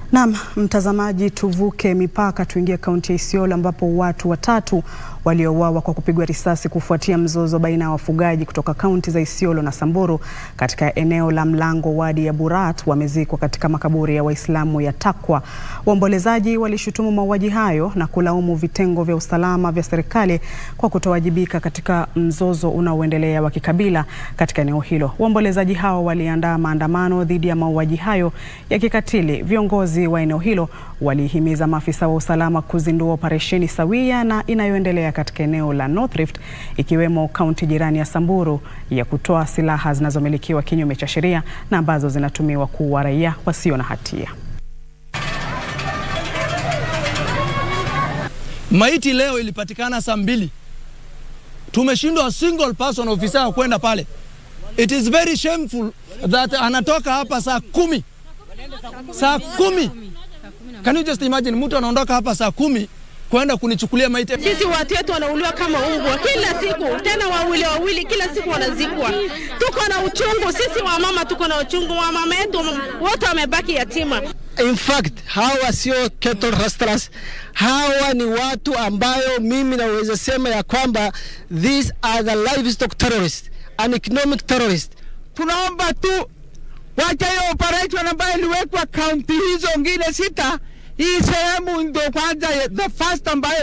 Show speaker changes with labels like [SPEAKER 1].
[SPEAKER 1] Naam, mtazamaji, tuvuke mipaka tuingie kaunti ya Isiolo ambapo watu watatu waliouawa kwa kupigwa risasi kufuatia mzozo baina ya wafugaji kutoka kaunti za Isiolo na Samburu katika eneo la Mlango wadi ya Burat wamezikwa katika makaburi ya Waislamu ya Takwa. Waombolezaji walishutumu mauaji hayo na kulaumu vitengo vya usalama vya serikali kwa kutowajibika katika mzozo unaoendelea wa kikabila katika eneo hilo. Waombolezaji hao waliandaa maandamano dhidi ya mauaji hayo ya kikatili. Viongozi wa eneo hilo walihimiza maafisa wa usalama kuzindua operesheni sawia na inayoendelea katika eneo la North Rift ikiwemo kaunti jirani ya Samburu ya kutoa silaha zinazomilikiwa kinyume cha sheria na ambazo zinatumiwa kuua raia wasio na hatia.
[SPEAKER 2] Maiti leo ilipatikana saa mbili, tumeshindwa single person officer wa kwenda pale. It is very shameful that anatoka hapa saa kumi, saa kumi. Can you just imagine, mtu anaondoka hapa saa kumi kwenda kunichukulia maiti.
[SPEAKER 3] Sisi watu wetu wanauliwa kama ungwa kila siku, tena wawili wawili, kila siku wanazikwa. Tuko na uchungu sisi wamama, tuko na uchungu. Wamama yetu wote wamebaki yatima.
[SPEAKER 4] In fact, hawa sio cattle rustlers. Hawa ni watu ambayo mimi naweza sema ya kwamba these are the livestock terrorists and economic terrorists.
[SPEAKER 5] Tunaomba tu wacha hiyo operation ambayo iliwekwa kaunti hizo ngine sita, hii sehemu ndio kwanza the first ambayo